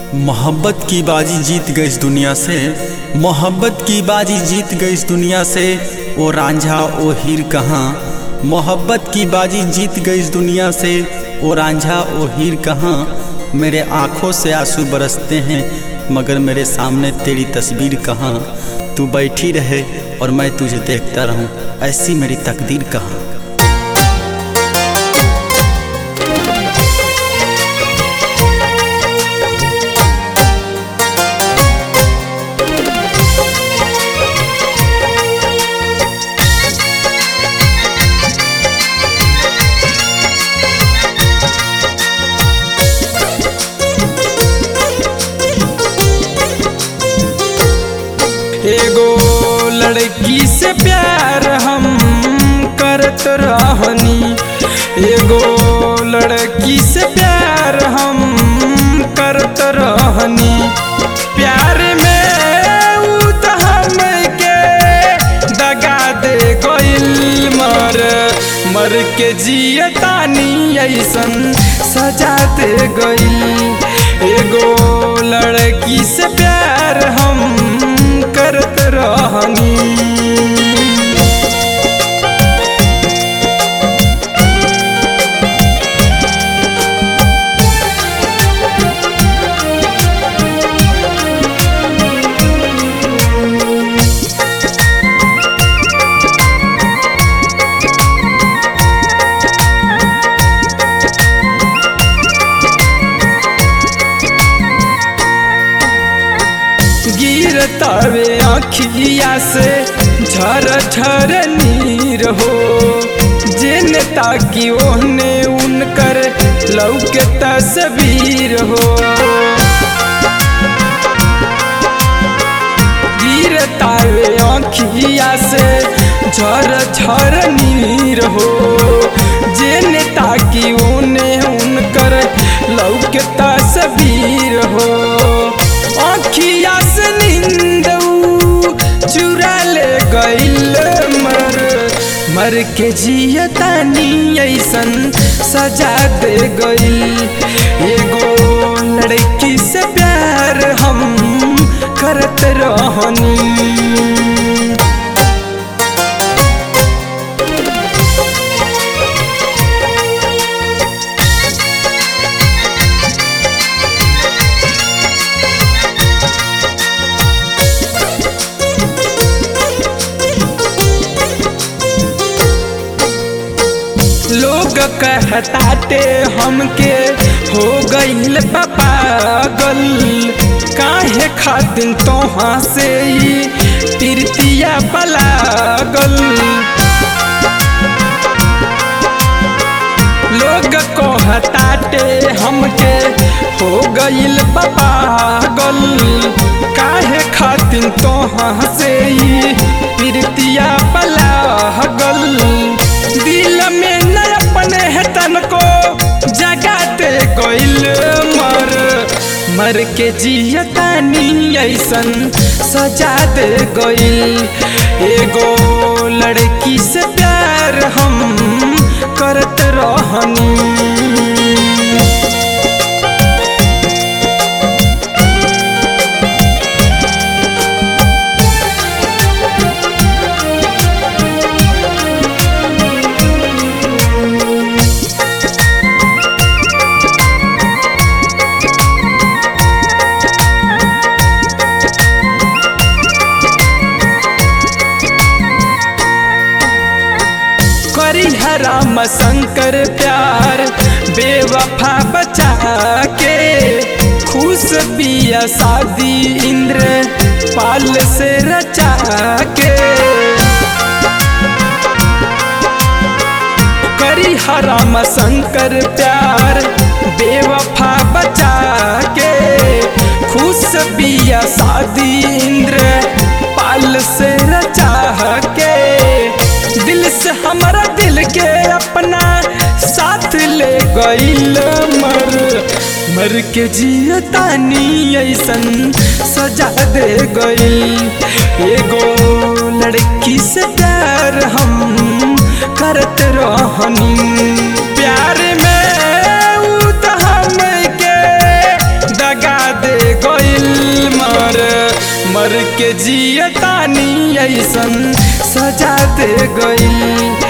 मोहब्बत की बाजी जीत गई इस दुनिया से मोहब्बत की बाजी जीत गई इस दुनिया से ओ रांझा ओ हीर कहाँ मोहब्बत की बाजी जीत गई इस दुनिया से ओ रांझा ओ हीर कहाँ मेरे आँखों से आंसू बरसते हैं मगर मेरे सामने तेरी तस्वीर कहाँ तू बैठी रहे और मैं तुझे देखता रहूं ऐसी मेरी तकदीर कहाँ एगो लड़की से प्यार हम करत रहनी एगो लड़की से प्यार हम करत रहनी प्यार में उ त हमके दगा दे गइल मर मर के जियतानी ऐसन सजा दे गइल एगो लड़की से प्यार हम करत रहनी गिरतावे अखिया से झर झर नीर हो जेने ताकि ओहने उनकर लौके तस्वीर हो गिरतावे अखिया से झर झर नीर हो जेने ताकि ओने उनकर लौके तस्वीर हो अखिया से नींद चुरा ले गइल मर मर के जियतानी ऐसन सजा दे गइल एगो लड़की से प्यार हम करत रहनी लोग कहताटे हमके हो गईल बा पागल काहे खातिन तोहाँ से ही तृतीया पलागल लोग कहताटे हमके हो गईल बा पागल काहे खातिन तोहाँ से ही तृतीया पलागल दिल में न अपने है तन को जगाते गइल मर मर के जियतानी ऐसन सजा दे गइल एगो लड़की से प्यार हम करत रहनी करी हराम शंकर प्यार बेवफा बचा के खुश बिया शादी इंद्र पाल से रचा के करी हराम शंकर प्यार बेवफा बचा के खुश बिया शादी इंद्र पाल से रचा के दिल से हमारा दिल के अपना साथ ले गइल मर मर के जियतानी ऐसन सजा दे गइल एगो लड़की से प्यार हम करत रहनी प्यार में उ त हमके दगा दे के जियतानी ऐसन सजा दे गई